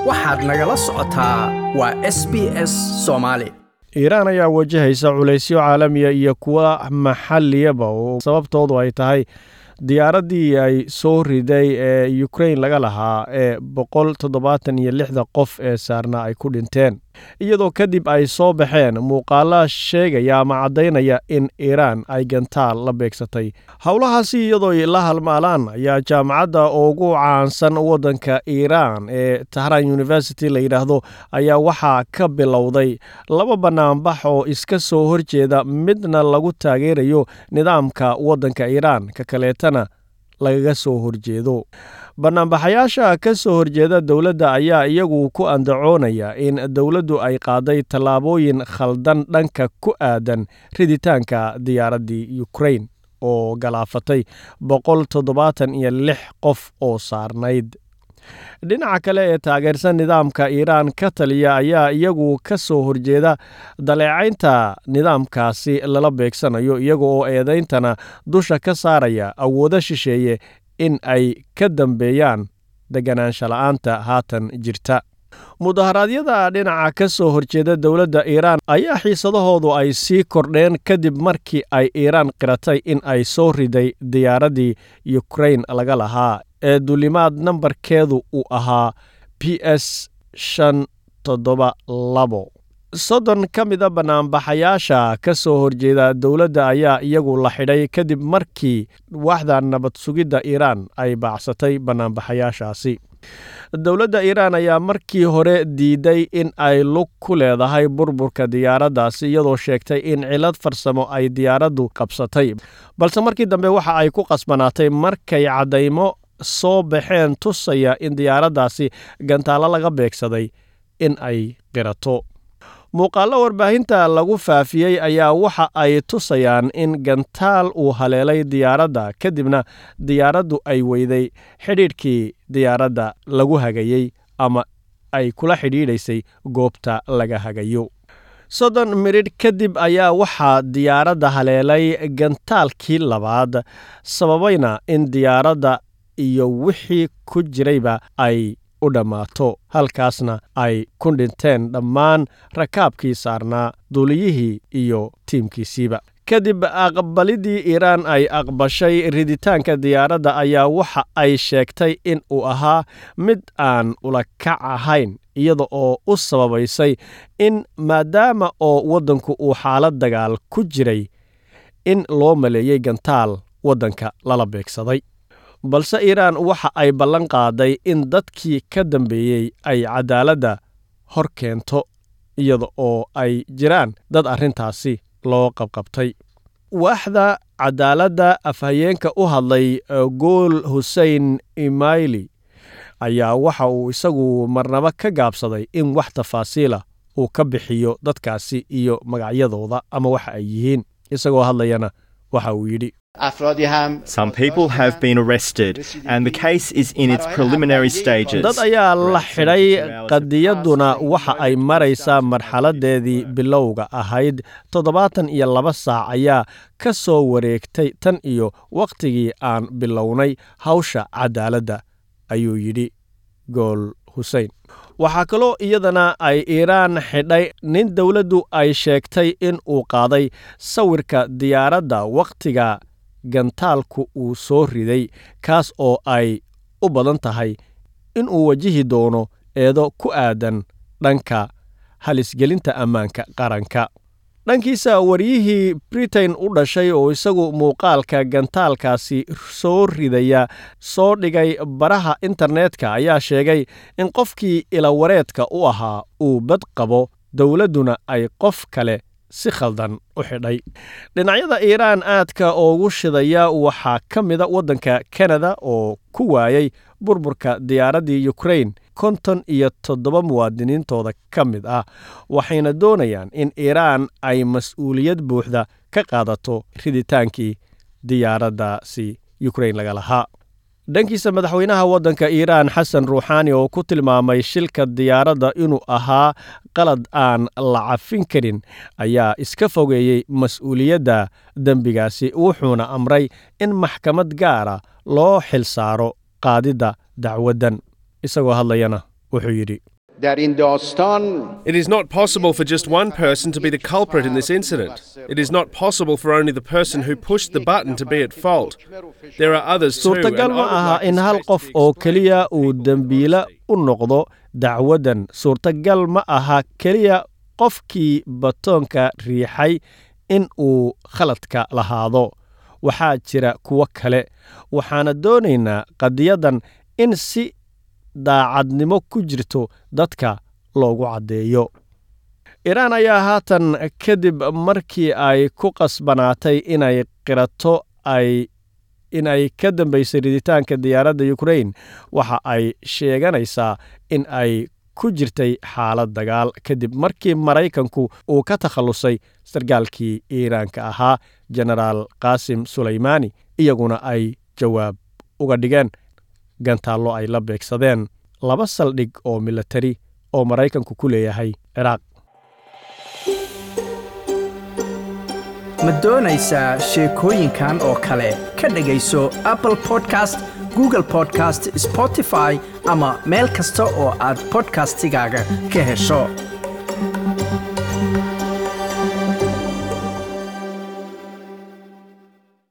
waxaad nagala socotaa waa s b s soomaali iiraan ayaa wajahaysa culaysyo caalamiya iyo kuwa maxaliyaba oo sababtoodu ay tahay diyaaraddii ay soo riday ee ukrain laga lahaa ee boqol toddobaatan iyo lixda qof ee saarna ay ku dhinteen iyadoo kadib ay soo baxeen muuqaala sheegaya ama caddaynaya in iiraan ay gantaal la beegsatay howlahaasi iyadoo la halmaalaan ayaa jaamacadda ugu caansan waddanka iiraan ee tahran university la yidhaahdo ayaa waxaa ka bilowday laba bannaanbax oo iska soo horjeeda midna lagu taageerayo nidaamka waddanka iiraan ka kaleetana lagaga soo horjeedo bannaanbaxayaasha ka soo horjeeda dowladda ayaa iyagu ku andacoonaya in dowladdu ay qaaday tallaabooyin khaldan dhanka ku aadan riditaanka diyaaraddii ukrain oo galaafatay boqol toddobaatan iyo lix qof oo saarnayd dhinaca kale ee taageersan nidaamka iiraan ka taliya ayaa iyagu ka soo horjeeda daleecaynta nidaamkaasi lala beegsanayo iyaga oo eedayntana dusha ka saaraya awoodo shisheeye in ay ka dambeeyaan deganaansha la'aanta haatan jirta mudaharaadyada dhinaca ka soo horjeeda dowladda iiraan ayaa xiisadahoodu ay sii kordheen kadib markii ay iiraan qiratay in ay soo riday diyaaraddii ukrain laga lahaa ee dulimaad nambarkeedu uu ahaa b s shan toddoba labo soddon ka mida bannaanbaxayaasha ka soo horjeeda dowladda ayaa iyagu la xidhay kadib markii waaxda nabad sugidda iiraan ay baacsatay bannaanbaxayaashaasi dowladda iiraan ayaa markii hore diiday in ay lug ku leedahay burburka diyaaraddaasi iyadoo sheegtay in cilad farsamo ay diyaaraddu qabsatay balse markii dambe waxa ay ku qasbanaatay markay caddaymo soo baxeen tusaya in diyaaraddaasi gantaalo laga beegsaday in ay qirato muuqaallo warbaahinta lagu faafiyey ayaa waxa ay tusayaan in gantaal uu haleelay diyaaradda kadibna diyaaraddu ay weyday xidhiidhkii diyaaradda lagu hagayey ama ay kula xidhiidhaysay goobta laga hagayo soddon midhidh kadib ayaa waxaa diyaaradda haleelay gantaalkii labaad sababayna in diyaaradda iyo wixii ku jirayba ay u dhammaato halkaasna ay ku dhinteen dhammaan rakaabkii saarnaa duuliyihii iyo tiimkiisiiba kadib aqbalidii iiraan ay aqbashay riditaanka diyaaradda ayaa waxa ay sheegtay in uu ahaa mid aan ulakac ahayn iyada oo u sababaysay in maadaama oo waddanku uu xaalad dagaal ku jiray in loo maleeyey gantaal waddanka lala beegsaday balse iiraan waxa ay ballan qaaday in dadkii ka dambeeyey ay cadaaladda hor keento iyada oo ay jiraan dad arrintaasi loo qabqabtay waaxda cadaaladda afhayeenka u hadlay gool husein imayli ayaa waxa uu isagu marnaba ka gaabsaday in wax tafaasiila uu ka bixiyo dadkaasi iyo magacyadooda ama waxa ay yihiin isagoo hadlayana waxa uu yidhi Some people have been arrested, and the case is in its preliminary stages. dad ayaa la xidhay qadiyadduna waxa ay maraysaa marxaladeedii bilowga ahayd toddobaatan iyo laba saac ayaa ka soo wareegtay tan iyo wakhtigii aan bilownay hawsha cadaaladda ayuu yidhi gool husein waxaa kaloo iyadana ay iiraan xidhay nin dowladdu ay sheegtay in uu qaaday sawirka diyaaradda wakhtiga gantaalku uu soo riday kaas oo ay u badan tahay in uu wajihi doono eedo ku aadan dhanka halisgelinta ammaanka qaranka dhankiisa waryihii britain u dhashay oo isagu muuqaalka gantaalkaasi soo ridaya soo dhigay baraha internetka ayaa sheegay in qofkii ilawareedka u ahaa uu bad qabo dowladduna ay qof kale si khaldan u xidhay dhinacyada iiraan aadka ugu shidaya waxaa ka mida waddanka kanada oo ku waayay burburka diyaaraddii ukrain konton iyo toddoba muwaadiniintooda ka mid ah waxayna doonayaan in iiraan ay mas-uuliyad buuxda ka qaadato riditaankii diyaaraddaasi ukrain laga lahaa dhankiisa madaxweynaha waddanka iiraan xasan ruuxaani oo ku tilmaamay shilka diyaaradda inuu ahaa qalad aan la cafin karin ayaa iska fogeeyey mas-uuliyadda dembigaasi wuxuuna amray in maxkamad gaara loo xilsaaro qaadidda dacwaddan isagoo hadlayana wuxuu yidhi در این داستان It is not possible for just one person to be the culprit in this incident. It is not possible for only the person who pushed the button to be at fault. There are others too. suurtagal and I ma would aha like in this hal case to qof be oo explored keliya for uu legal dembiile publicity. u noqdo dacwaddan suurtagal ma aha keliya qofkii batoonka riixay in uu khaladka lahaado waxaa jira kuwo kale waxaana doonaynaa qadiyaddan in si daacadnimo ku jirto dadka loogu caddeeyo iiraan ayaa haatan kadib markii ay ku qasbanaatay inay qirato ay in ay ka dambaysay riditaanka diyaaradda ukrain waxa ay sheeganaysaa in ay ku jirtay xaalad dagaal kadib markii maraykanku uu ka takhallusay sarkaalkii iiraanka ahaa jenaraal qaasim sulaymaani iyaguna ay jawaab uga dhigeen gantaallo ay la beegsadeen laba saldhig oo milatari oo maraykanku ku leeyahay ciraaq ma doonaysaa sheekooyinkan oo kale ka dhegayso apple podcast google podcast spotify ama meel kasta oo aad podcastigaaga ka hesho